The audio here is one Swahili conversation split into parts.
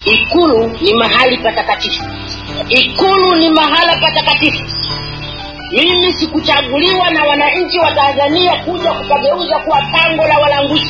ikulu ni mahali patakatifu ikulu ni mahala patakatifu mimi sikuchaguliwa na wananchi wa tanzania kuja kukageuza kuwa pango la walanguzi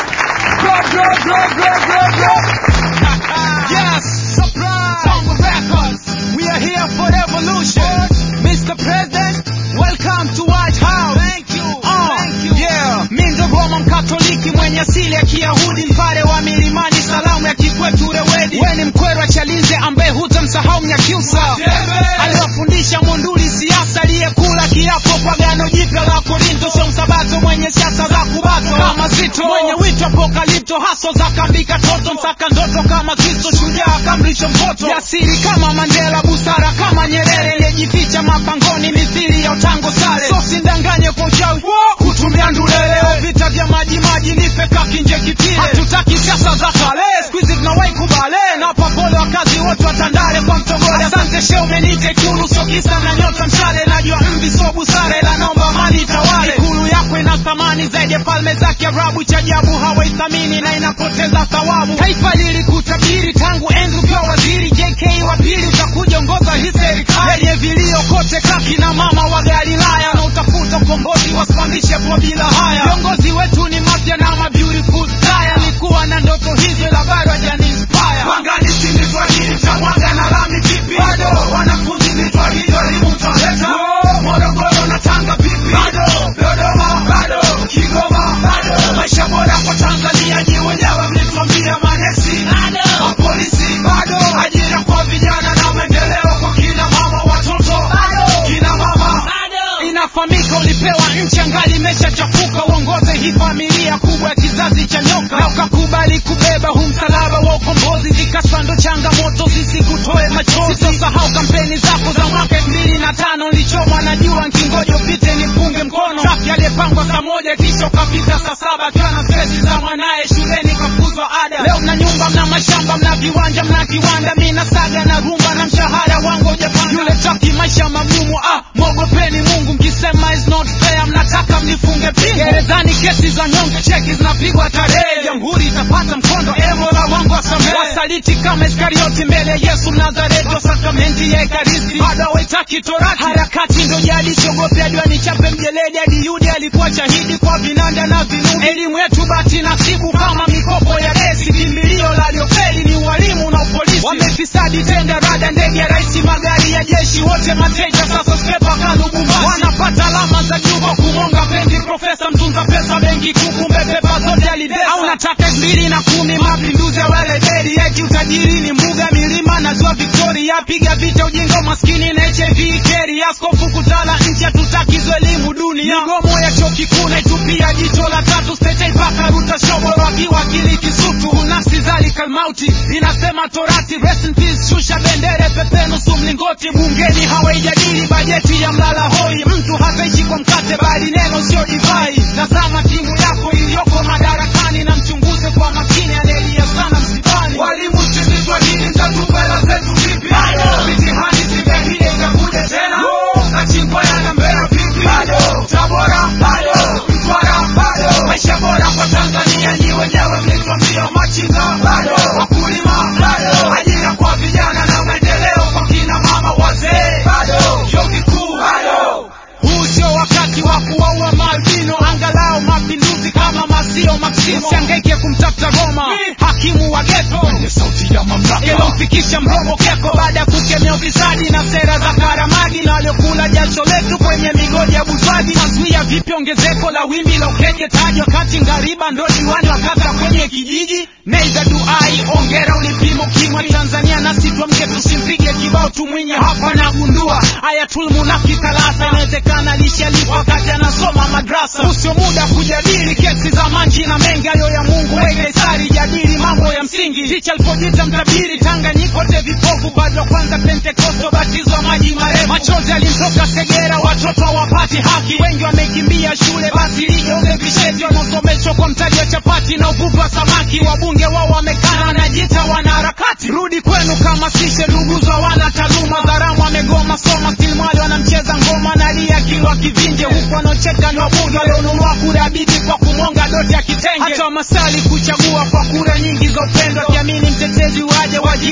yes, surprise! Tongo Records. We are here for revolution. Mr. President, welcome to White House. Thank you. Uh, Thank you. Yeah. Mi ndo Roma mkatoliki mwenye asili ya Kiyahudi, mpare wa milimani, salamu ya kikwetu rewedi. We ni mkwerwa Chalinze ambaye hutamsahau Mnyakyusa aliwafundisha Monduli siasa, aliyekula kiapo kwa gano jipya la Korinto, sio msabato mwenye siasa za kubato kama Zito, mwenye wito apokalipto, haso za kambika toto, msaka ndoto kama Kristo, shujaa kamrisho mpoto, jasiri kama Mandela, busara kama Nyerere, aliyejificha mapangoni mithili ya utango sale, so sindanganye kwa uchawi kutumia ndulele, vita vya maji maji nife kakinje kipile, hatutaki siasa za kale, squeeze tunawahi kubale, na papole wakazi wote watandale kwa mtogole, asante she umenite kulu, sio kisa na nyota mshale, najua mvi sio busara, ila naomba mali tawale, ikulu yako ina thamani zaidi ya falme za Kiarabu, cha ajabu hawaithamini na inapoteza thawabu. Taifa lilikutabiri tangu enzi ukiwa waziri, JK wa pili utakuja ongoza hii serikali yenye vilio kote, kaki na mama wa Galilaya na utafuta ukombozi, wasimamishe kwa bila haya. Viongozi wetu ni mapya na ma beautiful style, nilikuwa na ndoto hizo ila bado hajani inspire. Mwangani sindi Swahili cha mwanga na lami vipi? Bado wanafunzi ni Swahili elimu taleta. Morogoro na Tanga vipi? Bado Dodoma bado Kigoma bado maisha bora kwa Tanzania nyi wenyewe mlituambia manesi bado polisi bado ajira kwa vijana na maendeleo kwa kina mama watoto bado kina mama bado inafahamika ulipewa nchi angali imeshachafuka uongoze hii familia kubwa ya kizazi cha nyoka na ukakubali kubeba huu msalaba wa ukombozi vikasa ndo changamoto sisi kutoe machozi sitosahau kampeni zako za mwaka elfu mbili na tano nilichomwa na jua nkingoja upite nipunge mkono safi aliyepangwa saa moja kisha ukapita saa saba akiwa na stresi za mwanaye shuleni kafuzwa ada leo mna nyumba mna mashamba mna viwanja mna kiwanda mi na saga na rumba na mshahara wangu ujapanda yule taki maisha magumu ah mwogopeni mungu mkisema is not fair mnataka mnifunge pingu gerezani kesi za nyonge cheki zinapigwa tarehe jamhuri itapata mkondo emola wangu wasamehe wasaliti kama iskarioti mbele ya yesu mnazareti wa sakramenti ya ekaristi bado hawaitaki torati harakati ndo jadi siogope ajua nichape mjeledi hadi yudi alikuwa shahidi kwa vinanda na vinubi elimu yetu bati nasibu kama mikopo ya gesi kimbilio la liofeli ni ualimu na upolisi wamefisadi tenda rada ndege ya raisi magari ya jeshi wote mateja sasa stepa kalubumasi wanapata alama za juu kwa kumonga pendi profesa mtunza pesa benki kuu kumbe pepa zote alibesa au nataka elfu mbili na kumi mapinduzi ya welebeli eti utajiri ni mbuga milima na ziwa victoria piga vita ujinga umaskini na hiv keri askofu kutala nchi hatutakizwa elimu dunia migomo ya chuo kikuu naitupia jicho la tatu stetei mpaka ruta shoboro akiwa akili kisutu nafsi zalika mauti inasema torati rest in peace shusha bendere pepe nusu mlingoti bungeni hawaijadili bajeti ya mlala hoi mtu hataishi kwa mkate bali neno sio divai tazama timu yako iliyoko madarakani na mchunguze kwa makini anaelia sana msibani walimu sisi swahili mtatupa hela zetu vipi mitihani zingahile itakuja tena nachingwa yana mbea vipi tabora bado mtwara bado maisha bora kwa tanzania nyi wenyewe mlituambia machinga bado wakulima bado ajira kwa vijana na maendeleo kwa kina mama wazee bado vyuo vikuu bado huu sio wakati wa kuwaua maalbino angalau mapinduzi kama masio maksimo siangaike kumtafuta goma hakimu wa geto mwenye sauti ya mamlaka ilomfikisha mromo keko baada ya kukemea ufisadi na sera za karamagi na waliokula jasho letu kwenye migodi ya butwagi tazuia vipi ongezeko la wimbi la ukeketaji wakati ngariba ndo diwani wa kata kwenye kijiji neither do I ongera ulipimo kimwa Tanzania nasi tuamke tusimpige kibao tumwinye hapa na gundua ayatul munafiki talasa inawezekana lishalipa wakati anasoma madrasa usio muda kujadili kesi za manji na mengi ayo ya Mungu weke sari jadili mambo ya msingi ticha alipojita mtabiri Tanganyika wote vipofu bado wa kwanza Pentekosto batizwa maji marefu machozi alimtoka Segera watoto hawapati haki wengi wamekimbia shule basi ligeuze visheti wanaosomeshwa kwa mtaji wa chapati na uvuvi wa samaki wabunge wao wamekana wanajiita wanaharakati rudi kwenu kama sishe nduguzo wana taaluma dharamu wamegoma soma silmali wanamcheza ngoma na lia kiwa kivinje huku wanaocheka ni wabunge walionunua kura ya bibi kwa kumonga doti ya kitenge hata wamasali kuchagua kwa kura nyingi za upendo akiamini mtetezi waje waji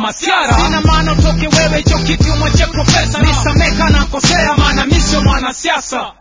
masiara sina maana utoke wewe hicho kiti umwache profesa nisameka na kosea maana mi sio mwanasiasa